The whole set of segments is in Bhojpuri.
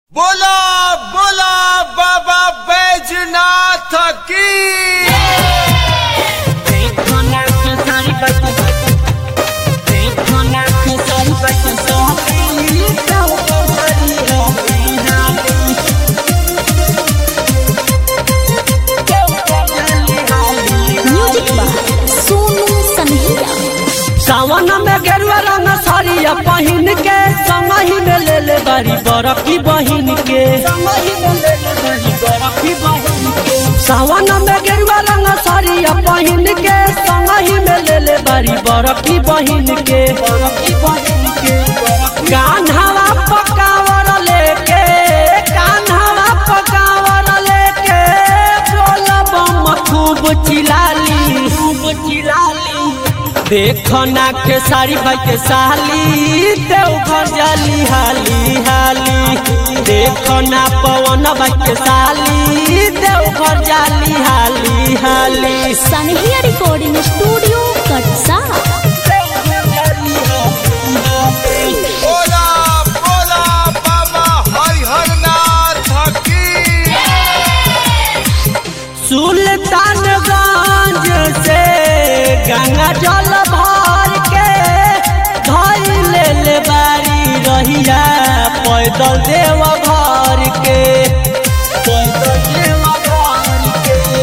बोला बोला बाबा बैजनाथ की म्यूजिक बाय सोनू सनहिया सावन में गेरुआ रंग साड़िया पहिन के समही में ले ले बारी बरकी बहिन के सावन में गेरुआ रंग साड़िया पहिन के समही में ले ले बारी बरकी बहिन के कान्हावा पकावर लेके कान्हावा पकावर लेके बोला बम खूब चिलाली खूब चिलाली देखो ना के साड़ी भाई के साली देवघर जाली हाली हाली देखो ना पवन भाई के साली देवघर जाली हाली हाली सनहिया रिकॉर्डिंग स्टूडियो कटसा बोला बोला बाबा हरिहर नाथ की सुल्तानगंज से गंगा जल भर के धई ले ले बारी रहिया पैदल देव घर के पैदल देव घर के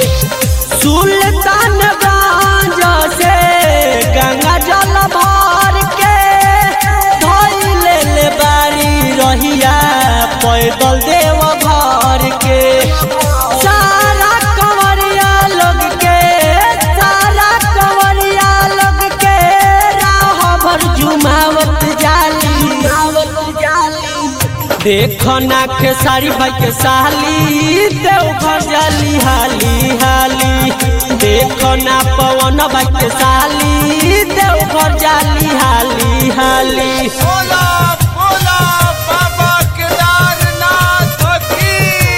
सुल्तानगंज से गंगा जल भर के धई ले ले बारी रहिया पैदल देव घर के सारा कंवरिया लोग के सारा कंवरिया लोग के राह भर जुमावत जाली जाली देखो ना के साड़ी भाई के साली देवघर जाली हाली हाली देखो ना पवन भाई के साली देवघर जाली हाली हाली बोला बोला बाबा केदारनाथ की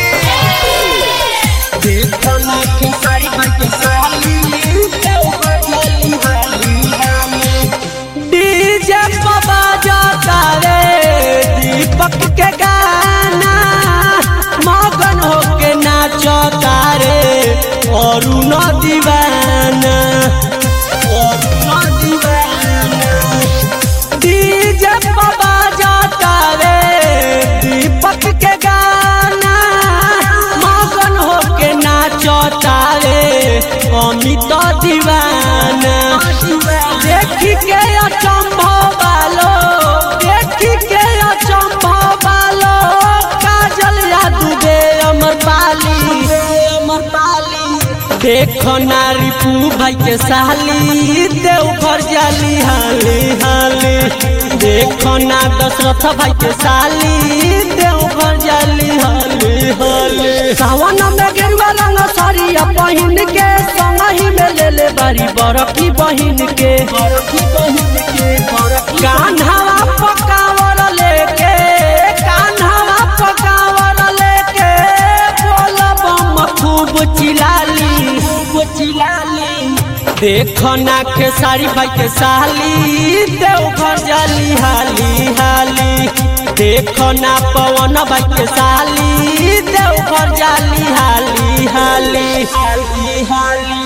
देखो ना के साड़ी भाई के साली देवघर जाली हाली हाली डीजे बाबा जाता रे दीपक के गाना मगन होके नाचता रे और न दीवाना और न दीवाना डीजे बाबा जाता रे दीपक के गाना मगन होके नाचता रे अमित दीवाना देखी के अचंभव बालो देखी के अचंभव बालो काजल यादू दे अमर पाली अमर पाली देखो नारी पू भाई के साली देवघर जाली हाली हाली देखो ना दशरथ भाई के साली देवघर जाली हाली हाली सावन में गेरुआ रंग साड़िया पहिन के संगही में ले ले बारी बरकी बहिन के कान्हावा पकावर लेके कान्हावा पकावर लेके बोल बम खूब चिलाली खूब चिलाली देखो ना के साड़ी भाई के साली देवघर जाली हाली हाली देखो ना पवन भाई के साली देवघर जाली हाली हाली हाली हाली